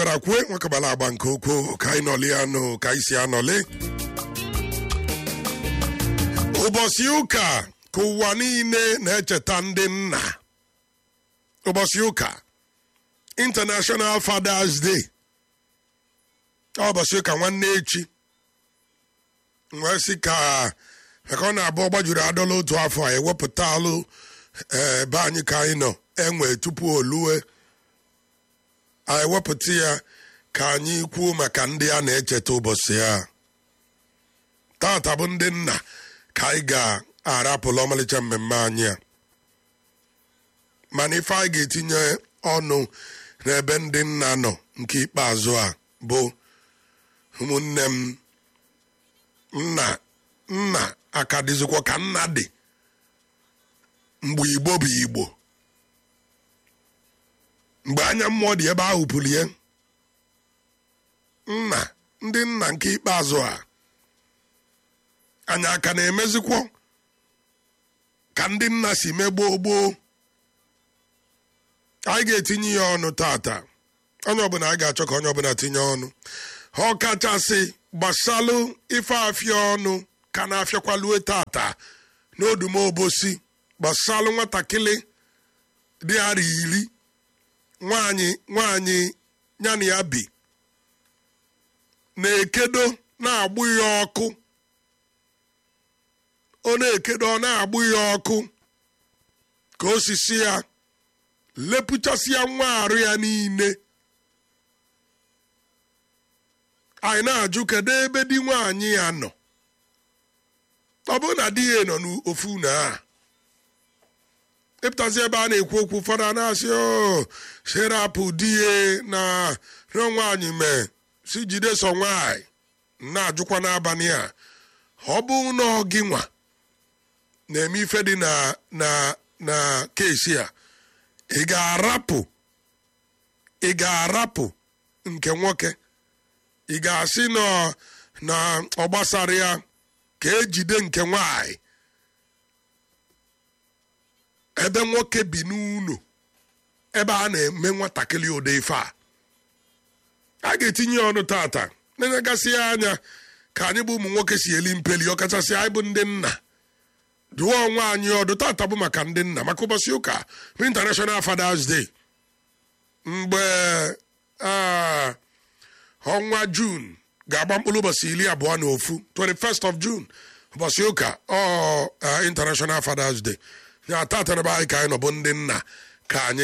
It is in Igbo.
bịara kwue nwekabala agba nke ukwuu ka anyị nọli anụ ka anyị si anọli ụbọchị ụka ka ụwa niile na-echeta ndị nna ụbọchị ụka international fathers day ụbọchị ụka nwanne echi wee sị ka maka ọ na-abụ ọgbajuru adọla otu afọ a ewepụtalụ ebe anyị ka anyị nọ enwe tupu olue anyị ewepụta ya ka anyị kwuo maka ndị a na-echeta ụbọchị ya tata bụ ndị nna ka anyị ga-arapụla ọmalịcha mmemme anyị a mana ife anyị ga-etinye ọnụ n'ebe ndị nna nọ nke ikpeazụ a bụ ụmụnne m nna nna aka dịzikwa ka nna dị mgbe igbo bụ igbo mgbe anya mmụọ dị ebe ahụ pụrụ ya nna ndị nna nke ikpeazụ a anyị aka na-emezikwo ka ndị nna si megboo gboo anyị ga-etinye ya ọnụ tata onye ọbụla anyị ga-achọ ka onye ọbụla tinye ọnụ ọ kachasị gbasalụ ife afịa ọnụ ka na-afịakwalue tata n'odumobosi gbasalụ nwatakịrị dị ara iri nwanyị nwanyị ya na ya bi na-ekedo na-agbụ ya ọkụ ọ na-ekedo ọ na-agbụ ya ọkụ ka osisi ya lepụchasịa nwa arụ ya niile anyị na-ajụ kedu ebe di nwaanyị ya nọ ọ bụrụ na di ya nọ n'ofu na a ịpụtazi ebe a na-ekwu okwu ụfọdụ a na-asị o sherapụ di ya na rịọ nwaanyị mee si jide so nwaanyị na-ajụkwa n'abalị a ọ bụ na gị nwa na-eme ife dị na na na kesi a ị ga-arapụ ị ga-arapụ nke nwoke ị ga-asị na ọ gbasara ya ka ejide nke nwanyị ebe nwoke bi n'ụlọ ebe a na-eme nwatakịrị ụdị ife a a ga-etinye ọnụ tata na-enegasị ya anya ka anyị bụ ụmụ nwoke si eli mpeli ọkachasị anyị bụ ndị nna dụọ onwe anyị ọdụ tata bụ maka ndị nna maka ụbọchị ụka bụ international fathers day mgbe ọnwa jun ga-agba mkpụrụ ụbọchị iri abụọ na ofu 21st of june ụbọchị ụka ọ international fathers day ya tata na be anyị ka anyị nọ bụ ndị nna ka anyị